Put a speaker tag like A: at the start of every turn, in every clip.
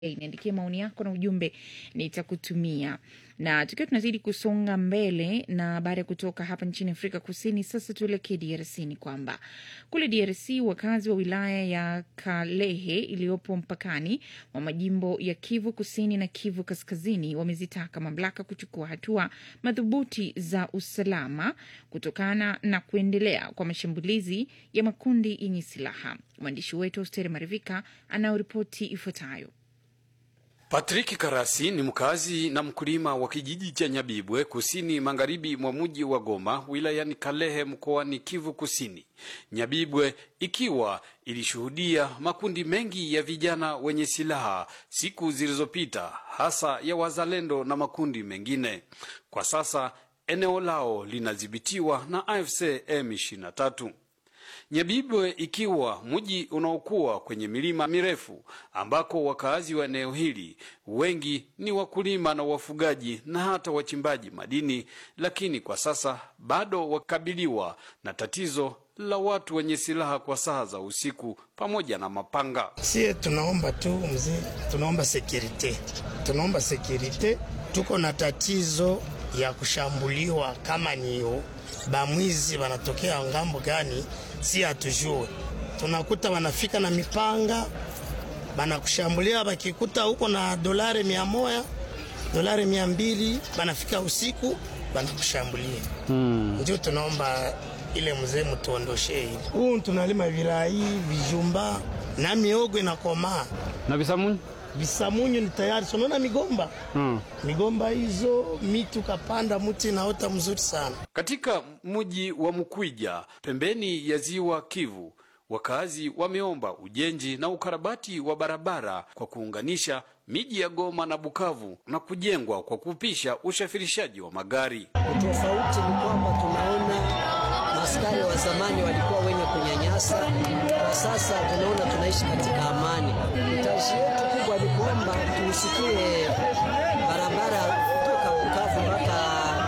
A: niandikie maoni yako na ujumbe nitakutumia. Na tukiwa tunazidi kusonga mbele na baada ya kutoka hapa nchini Afrika Kusini, sasa tuelekee DRC. Ni kwamba kule DRC wakazi wa wilaya ya Kalehe iliyopo mpakani wa majimbo ya Kivu Kusini na Kivu Kaskazini wamezitaka mamlaka kuchukua hatua madhubuti za usalama kutokana na kuendelea kwa mashambulizi ya makundi yenye silaha. Mwandishi wetu Austeri Marivika anayoripoti ifuatayo.
B: Patrick Karasi ni mkazi na mkulima wa kijiji cha Nyabibwe kusini magharibi mwa mji wa Goma wilayani Kalehe mkoani Kivu Kusini. Nyabibwe ikiwa ilishuhudia makundi mengi ya vijana wenye silaha siku zilizopita, hasa ya wazalendo na makundi mengine. Kwa sasa eneo lao linadhibitiwa na AFC M23. Nyabibwe ikiwa mji unaokuwa kwenye milima mirefu ambako wakazi wa eneo hili wengi ni wakulima na wafugaji na hata wachimbaji madini, lakini kwa sasa bado wakabiliwa na tatizo la watu wenye silaha kwa saa za usiku pamoja na mapanga.
C: Sie tunaomba tu mzee, tunaomba sekirite, tunaomba sekirite. Tuko na tatizo ya kushambuliwa, kama niyo bamwizi wanatokea ngambo gani, si hatujue. Tunakuta wanafika na mipanga banakushambulia, bakikuta huko na dolari mia moja dolari mia mbili banafika usiku banakushambulia. hmm. Ndio tunaomba ile mzee mtuondoshe hili. Huu tunalima virai, vijumba na miogo inakomaa
B: na visamunyu
C: visamunyu ni tayari. Unaona migomba hmm. migomba hizo miti ukapanda mti naota mzuri sana.
B: Katika mji wa Mkwija pembeni ya ziwa Kivu, wakazi wameomba ujenzi na ukarabati wa barabara kwa kuunganisha miji ya Goma na Bukavu na kujengwa kwa kupisha usafirishaji wa magari.
D: Tofauti ni kwamba tunaona askari wa zamani walikuwa wenye kunyanyasa. Kwa sasa tunaona tunaishi katika amani. Hitaji yetu kubwa ni kwamba tusikie barabara kutoka Bukavu mpaka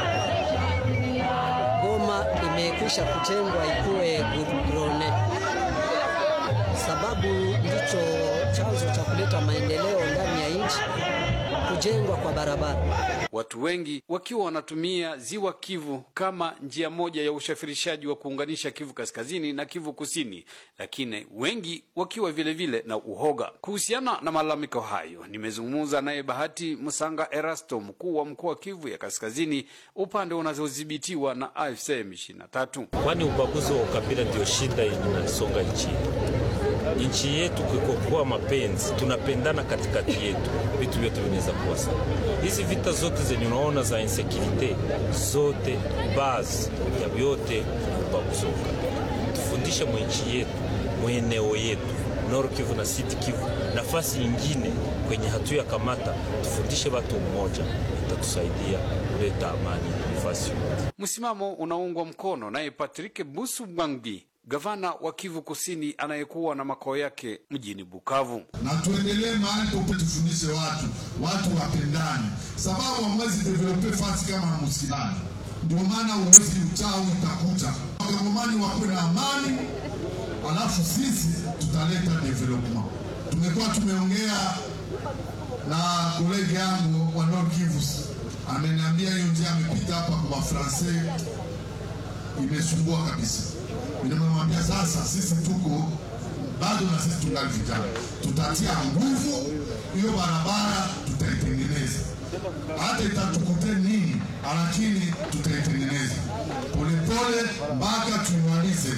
D: Goma imekwisha kutengwa ikuwe gudrone, sababu ndicho chanzo cha kuleta maendeleo ndani ya nchi, kujengwa kwa barabara.
B: Watu wengi wakiwa wanatumia ziwa Kivu kama njia moja ya usafirishaji wa kuunganisha Kivu Kaskazini na Kivu Kusini, lakini wengi wakiwa vile vile na uhoga. Kuhusiana na malalamiko hayo, nimezungumza naye Bahati Musanga Erasto, mkuu wa mkoa wa Kivu ya Kaskazini, upande unazodhibitiwa na AFC M23.
E: Kwani ubaguzi wa ukabila ndio shida yenye inasonga nchini nchi yetu kikokuwa mapenzi, tunapendana katikati yetu, vitu vyote vinaweza kuwa sawa. Hizi vita zote zenye unaona za insecurity zote, bazi ya vyote ubaguzi wa ukabila. Tufundishe mwenchi yetu mweneo yetu Nord Kivu na Sud Kivu, nafasi nyingine kwenye hatua ya kamata, tufundishe watu mmoja, itatusaidia kuleta amani nafasi yote.
B: Msimamo unaungwa mkono naye Patrick Busu Mwangi gavana wa Kivu Kusini anayekuwa na makao yake mjini Bukavu.
F: Na tuendelee mahali popote, tufundishe watu, watu wapendane, sababu hamwezi develope fasi kama na musilani. Ndio maana uwezi uchawi utakuta wakongomani wakuwe na amani, alafu sisi tutaleta development. Tumekuwa tumeongea na kolege yangu wa Nord Kivu, ameniambia hiyo njia amepita hapa kwa Wafransai imesumbua kabisa Nimemwambia sasa, sisi tuko bado na sisi tungali vijana, tutatia nguvu hiyo barabara, tutaitengeneza hata itatukute nini, lakini tutaitengeneza polepole mpaka tuimalize.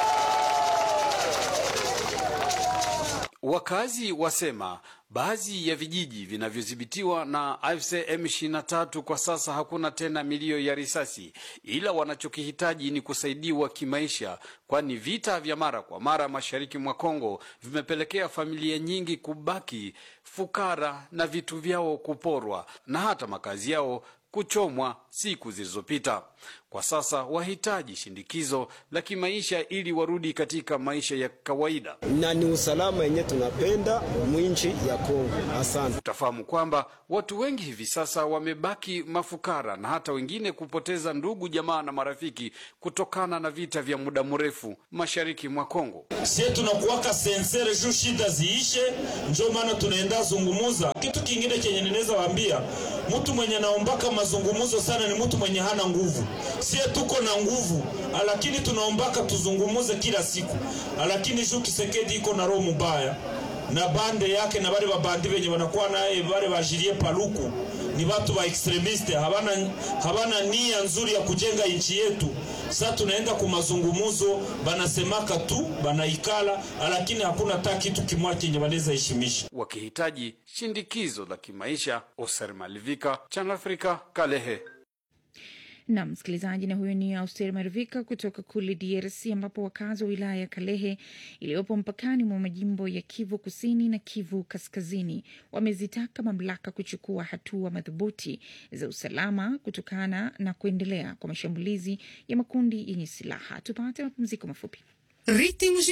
B: Wakazi wasema baadhi ya vijiji vinavyodhibitiwa na AFC M23 kwa sasa hakuna tena milio ya risasi, ila wanachokihitaji ni kusaidiwa kimaisha, kwani vita vya mara kwa mara mashariki mwa Kongo vimepelekea familia nyingi kubaki fukara na vitu vyao kuporwa na hata makazi yao kuchomwa siku zilizopita. kwa sasa wahitaji shindikizo la kimaisha ili warudi katika maisha ya kawaida.
G: na ni usalama yenye tunapenda mwinchi ya Kongo. Asante.
B: Utafahamu kwamba watu wengi hivi sasa wamebaki mafukara na hata wengine kupoteza ndugu, jamaa na marafiki kutokana na vita vya muda mrefu mashariki mwa Kongo.
H: sie tunakuwaka sensere juu shida ziishe, njo maana tunaenda zungumuza. Kitu kingine chenye ninaweza waambia, mtu mwenye naombaka mazungumuzo sana ni mtu mwenye hana nguvu. Sie tuko na nguvu, lakini tunaombaka tuzungumuze kila siku, lakini juu Kisekedi iko na roho mubaya na bande yake na bale babandi benye banakuwa naye bale bajirie paluku ni batu ba extremiste, habana, habana nia nzuri ya kujenga nchi yetu. Sasa tunaenda ku mazungumuzo, banasemaka tu banaikala, lakini hakuna hata kitu kimwa chenye banaweza heshimisha.
B: wakihitaji shindikizo la kimaisha. Oser Malivika, Channel Africa, Kalehe.
A: na msikilizaji, na huyo ni Auster Marivika kutoka kule DRC, ambapo wakazi wa wilaya ya Kalehe iliyopo mpakani mwa majimbo ya Kivu Kusini na Kivu Kaskazini wamezitaka mamlaka kuchukua hatua madhubuti za usalama kutokana na kuendelea kwa mashambulizi ya makundi yenye silaha. Tupate mapumziko mafupi.
I: Ritmos